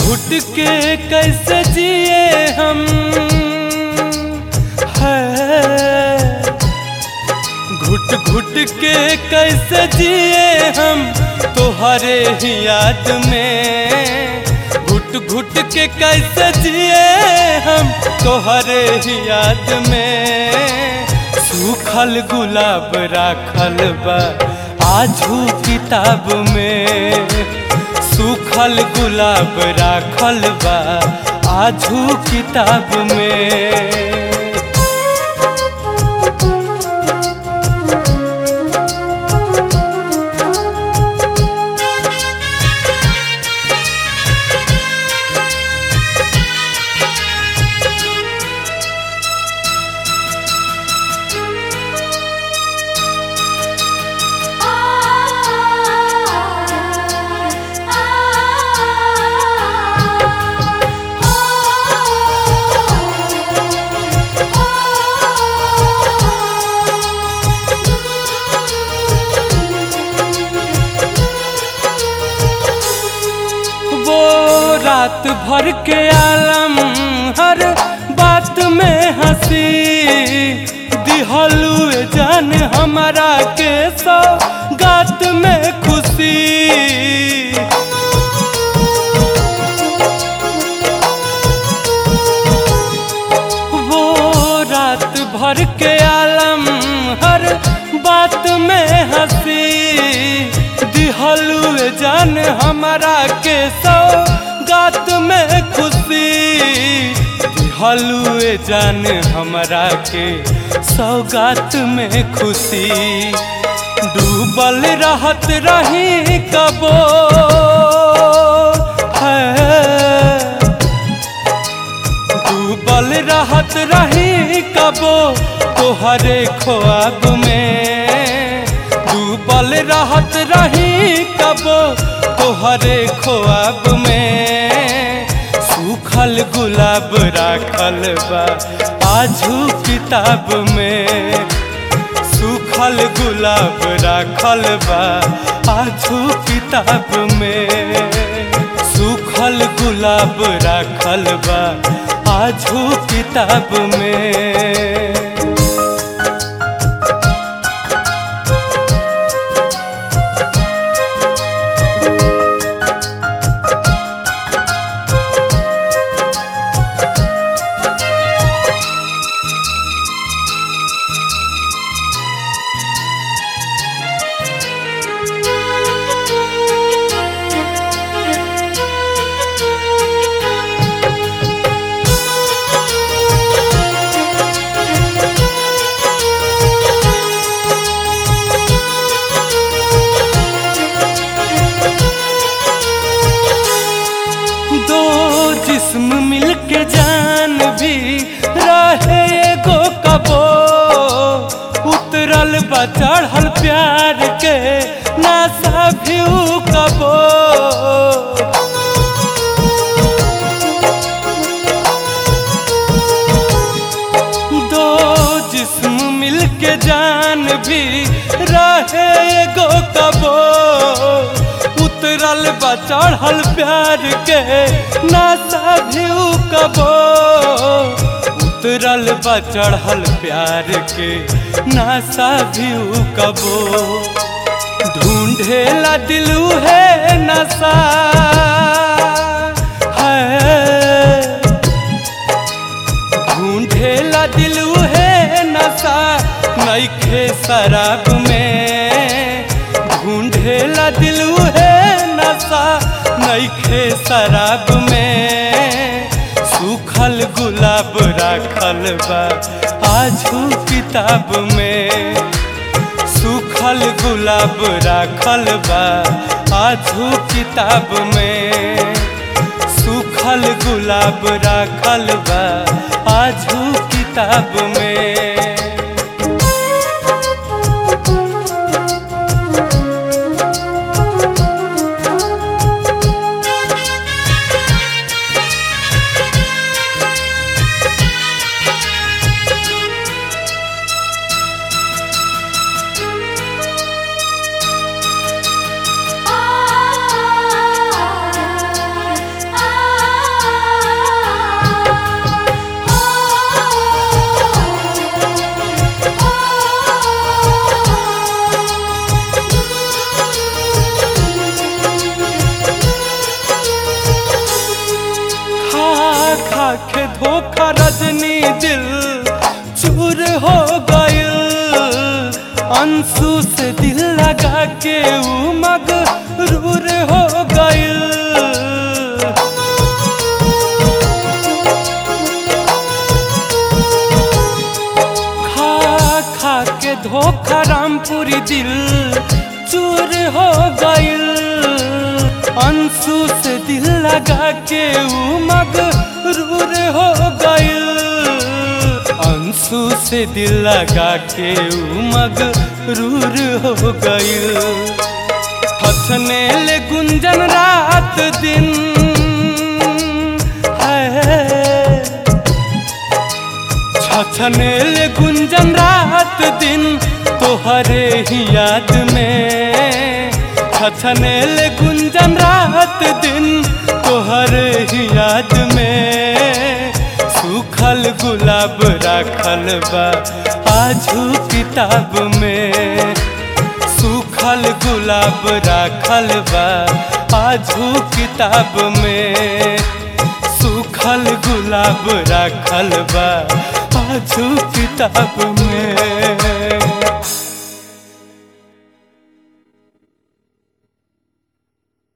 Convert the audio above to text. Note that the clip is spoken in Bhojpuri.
घुट के कैसे जिए हम है घुट घुट के कैसे जिए हम तोहरे ही याद में घुट घुट के कैसे जिए हम तोहरे ही याद में सूखल गुलाब राखल बा आजू किताब में सूखल गुलाब राखल बा आजू किताब में वो रात भर के आलम हर बात में हंसी दिहलू जान हमारा के सौ गात में खुशी वो रात भर के आलम हर बात में हंसी दिहलू जान हमारा के सौ गात में खुशी दिहलू जान हमारा के सौगात में खुशी डूबल रहत रही कबो है डूबल रहत रही कबो तोहरे ख्वाब में डूबल रहत रही कबो तोहरे ख्वाब में सूखल गुलाब राखल बा आजू किताब में सूखल गुलाब राखल बा आजू किताब में सूखल गुलाब राखल बा आजू किताब में दो जिस्म मिलके जान भी रहे एगो कबो उतरल बा चढ़ल प्यार के नासा भी उ कबो दो जिस्म मिलके जान भी रहे एगो कबो उतरल बा चढ़ल प्यार के नासा भी उ कबो उतरल बा चढ़ल प्यार के नासा भी उ कबो ढूंढेला दिलू है नशा है ढूंढेला दिलू है नशा नईखे शराब में ढूंढेला दिलू है नशा नईखे शराब में सूखल गुलाब राखल बा आजू किताब में सूखल गुलाब राखल बा आजू किताब में सूखल गुलाब राखल बा आजू किताब में आ अंशु से दिल लगा के ऊ मगरूर हो गइल खा खा के धोखा रामपुरी दिल चूर हो गइल अंशु से दिल लगा के ऊ मगरूर हो गइल अंशु से दिल लगा के ऊ मगरूर हो गइल हथने ले गुंजन रात दिन है छछनेल गुंजन रात दिन तोहरे ही याद में छछनेल गुंजन रात दिन तोहरे ही याद में सूखल गुलाब राखल बा आजू किताब में सूखल गुलाब राखल बा आजू किताब में सूखल गुलाब राखल बा आजू किताब में